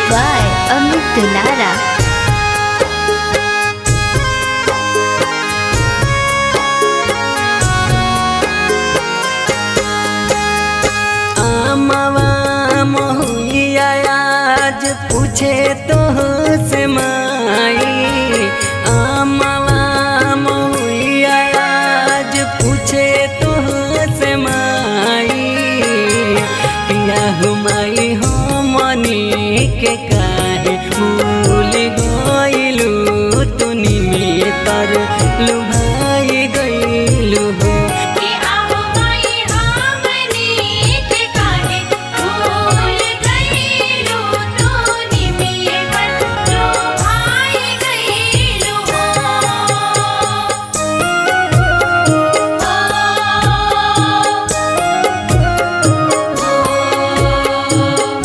by Amit Dulara. आमवा महुइया आज पूछे तो से माई आमवा महुइया आज पूछे तो से माई किया हुमाई हो मनी के काहे भूल गइलू तुनी में तर लुभाई गइलू हो कि आहो माई हमनी के काहे भूल गइलू तू निमिये पर जो भाई गइलू हो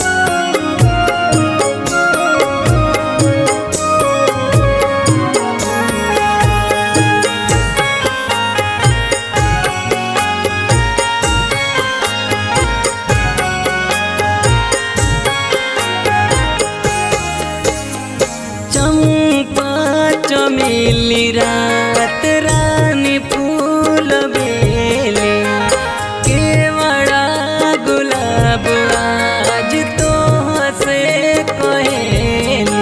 चंपा चमेली रात रानी फूल बेले केवड़ा गुलाब आज तो से कहेली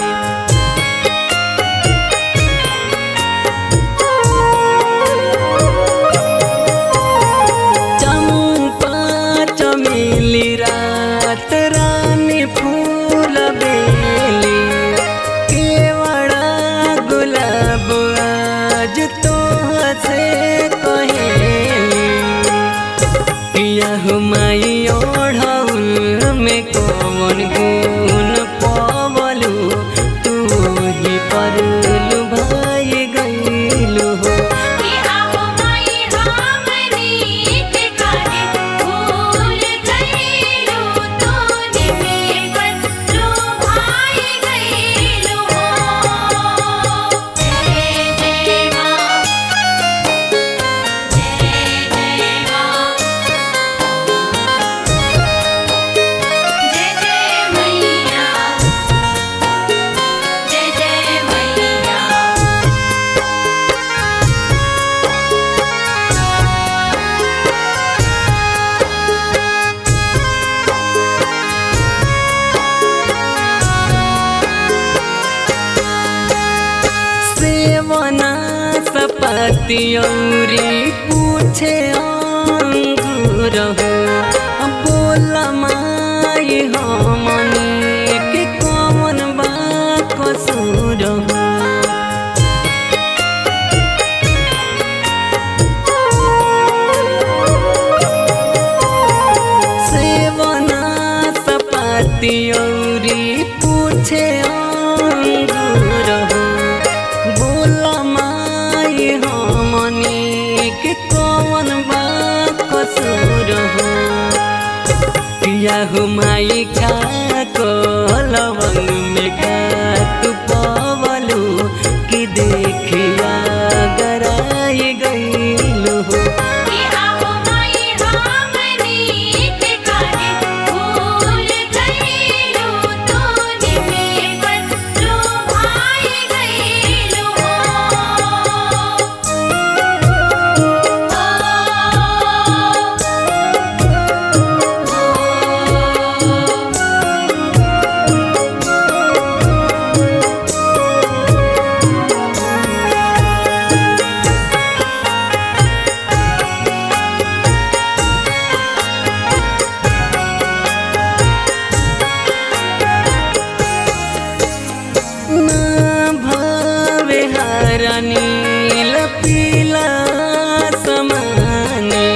चंपा चमेली रात रानी फूल बेली केवड़ा गुलाब आज तो से कहेली किया हुमाई ओढ़ौल में कौन गुण पवलू तू ही परलू भाई गईलू हो कि आहो माई हमनी के काहे भूल गइलू तू निमिये पर जो भाई गइलू जय जय मां जय जय मां जय जय मैया जय जय मैया सेवना सपति औरी पूछे अंगूर हो बोल माई हमनी के कौन बा कसूर हो सेवना सपाती औरी पूछे अंगूर हो बोल माई हमनी के कौन बा कसूर हो पिया हो माई खा को लवंग में खा तू पवलू कि देखिया गराई गईलू हो कि आहो माई हमनी के काहे भूल गइलू तू निमिये पर जो भाई गइलू हो ना भावे हरनी लपीला समाने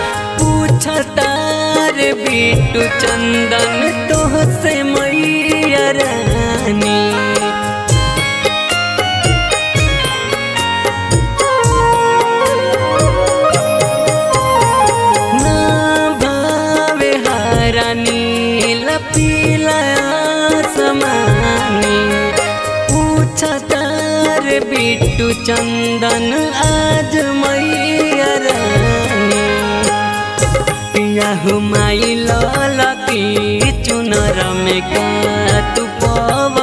पूछतार बिटू चंदन तोह से मैया रानी ना भावे हरनी लपीला समानी पूछतार बिट्टू चंदन आज मैया रानी पिया हुमाई ललकी चुनर में का तू पवन